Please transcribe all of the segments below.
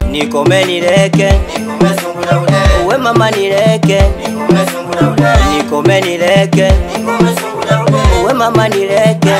nikome nileke uwe mama nileke nikome nileke uwe mama nileke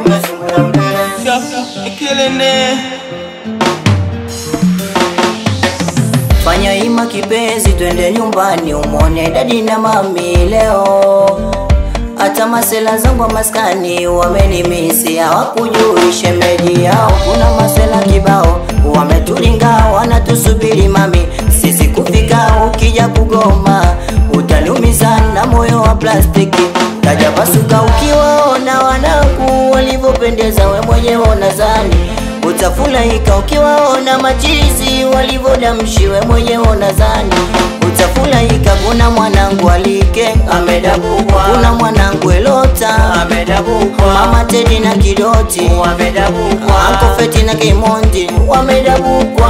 fanya ima kipenzi twende nyumbani umone dadi na mami leo hata masela zangu wa maskani wamenimisi hawakujui shemeji yao kuna masela kibao wametulinga wanatusubiri mami sisi kufika ukija kugoma utaniumiza na moyo wa plastiki tajapasuka ukiwaona wanangu walivyopendeza we mwenyewe unazani utafurahika ukiwaona machizi walivyodamshiwe mwenyewe unazani utafurahika kuna mwanangu alike amedabukwa kuna mwanangu elota amedabukwa mama tedi na kidoti wamedabukwa ankofeti na kimondi wamedabukwa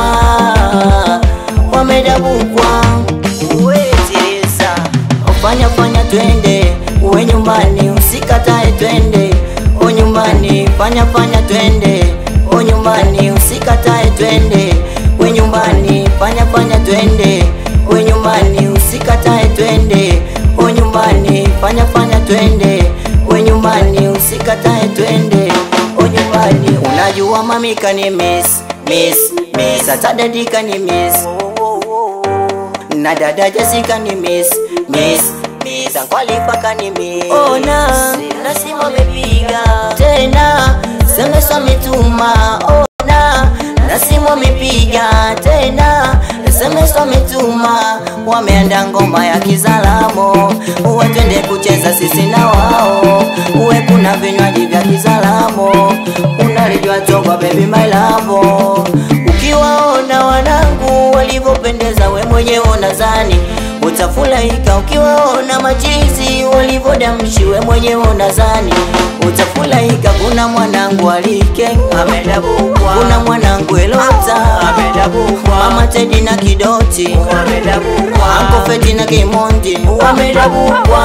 wamedabukwa uwetirisa fanya fanya twende uwe nyumbani usikatae twende o nyumbani fanya fanya twende o nyumbani usikatae twende we nyumbani fanya fanya twende we nyumbani usikatae twende o nyumbani fanya fanya twende we nyumbani usikatae twende o nyumbani unajua mami kani miss miss miss hata dadi kani miss na dada Jessica ni miss miss miss Ankwalifa kani miss ona nasima amepiga tena SMS ametuma ona nasimu amepiga tena SMS ametuma wameanda ngoma ya kizalamo uwe twende kucheza sisi na wao uwe kuna vinywaji vya kizalamo unalijua togwa baby my love ukiwaona wanangu walivyopendeza we mwenyewe unazani utafurahika ukiwaona machizi walivyodamshi we mwenyewe unazani utafurahika kuna mwanangu alike amedabukwa kuna mwanangu elota amedabukwa mama tedi na kidoti wamedabukwa ankofeti na kimondi wamedabukwa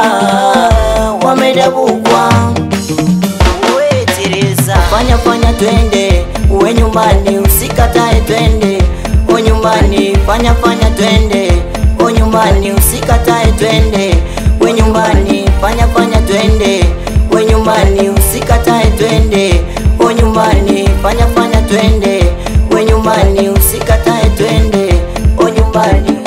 wamedabukwa Uwetirisa. fanya fanya twende uwe nyumbani usikatae twende o nyumbani fanya fanya twende o nyumbani usikatae twende we nyumbani fanya fanya twende we nyumbani usikatae twende o nyumbani fanya fanya twende we nyumbani usikatae twende o nyumbani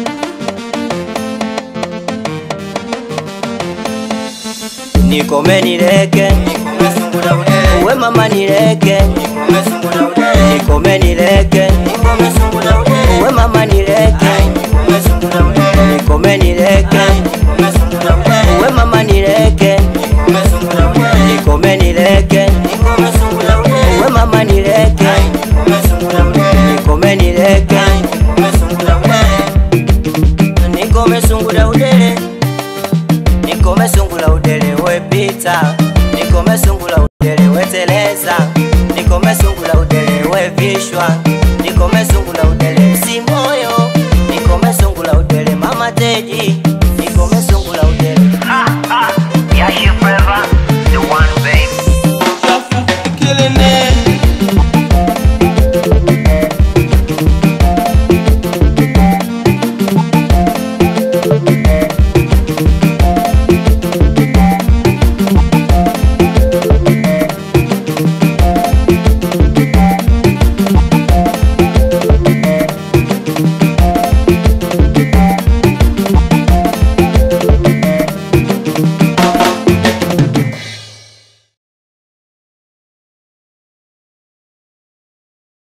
nikome nileke uwe mama nileke nikome nileke uwe mama nileke nikome nileke uwe mama nileke nikome nileke uwe mama nileke nikome nileke nikome sungula udele nikome sungula udele wepita nikome sungula udele weteleza nikome sungula udele wevishwa nikome sungula udele msimoyo nikome sungula udele mama teji